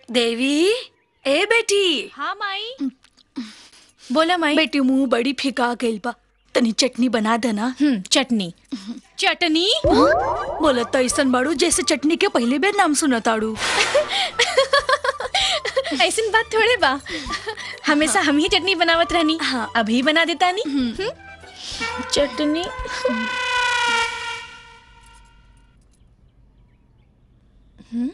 देवी ए बेटी हाँ माई बोला माई बेटी मुंह बड़ी फिका गइल बा तनी चटनी बना देना हम्म चटनी चटनी बोला तो ऐसन बाड़ू जैसे चटनी के पहले बेर नाम सुनताड़ू ऐसी बात थोड़े बा हमेशा हम ही चटनी बनावत रहनी हाँ। अभी बना देता नी हम्म। चटनी हम्म।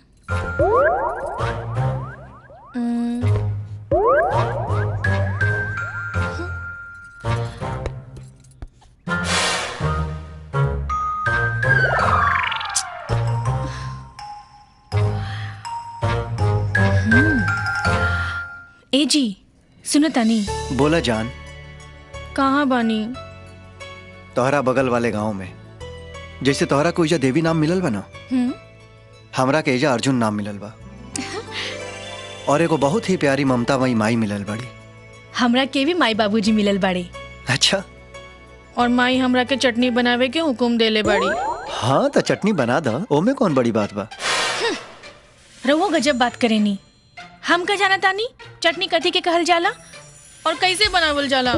हम्म। ए जी सुनो तानी बोला जान कहाँ बानी तोहरा बगल वाले गांव में जैसे तोहरा को एजा देवी नाम मिलल बा ना हम्म हमरा के एजा अर्जुन नाम मिलल बा और एगो बहुत ही प्यारी ममता मई माई मिलल बड़ी हमरा के भी माई बाबूजी मिलल बाड़े अच्छा और माई हमरा के चटनी बनावे के हुकुम देले बाड़ी हाँ तो चटनी बना द ओमे कौन बड़ी बात बा रहुआ गजब बात करेनी हम का जाना तानी चटनी कथी के कहल जाला और कैसे बनावल जाला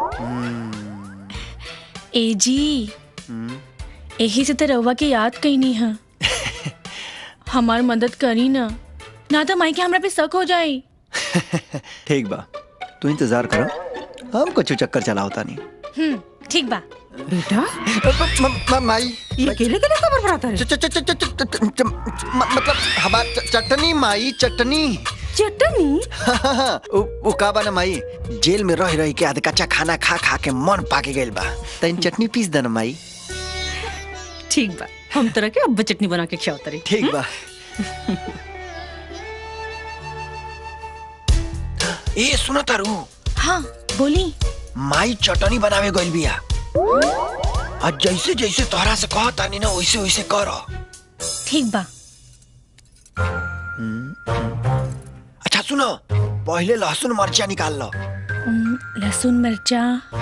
ए जी हम्म, यही से तो रहुआ के याद कईनी है हमार मदद करी ना ना तो माई के हमरा पे शक हो जाए ठीक बा तू इंतजार करो हम कुछ चक्कर चलाओ तानी हम्म ठीक बा बेटा म- म- माई ये अकेले के लिए खबर बनाता है च- च- च- च- च- च- च- म- मतलब हमार च- चटनी माई चटनी चटनी उ उ का बा ना माई जेल में रह रह के आध कच्चा खाना खा खा के मन पाके गइल बा तैन चटनी पीस देना माई ठीक बा हम तरह के अब चटनी बना के खियाओ तरी ठीक बा ए सुनो तारू हाँ बोली माई चटनी बनावे गइल बिया आ जैसे जैसे तोहरा से कह तानी ना वैसे वैसे कर ठीक बा अच्छा सुनो पहले लहसुन मरचा निकाल लो हम्म, लहसुन मिर्चा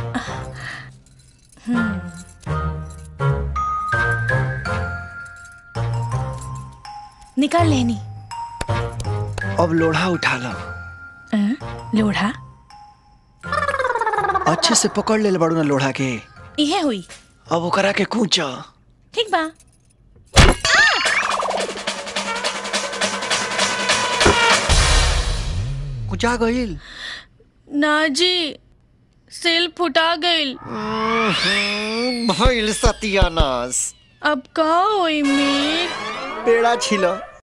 हम्म। निकाल लेनी अब लोढ़ा उठा लो अं, लोढ़ा अच्छे से पकड़ ले बड़ू ना लोढ़ा के इहे हुई अब ओकरा के कूच ठीक बा कुचा गइल ना जी सेल फुटा गइल भइल सत्यानाश अब का होई मीर पेड़ा छिलो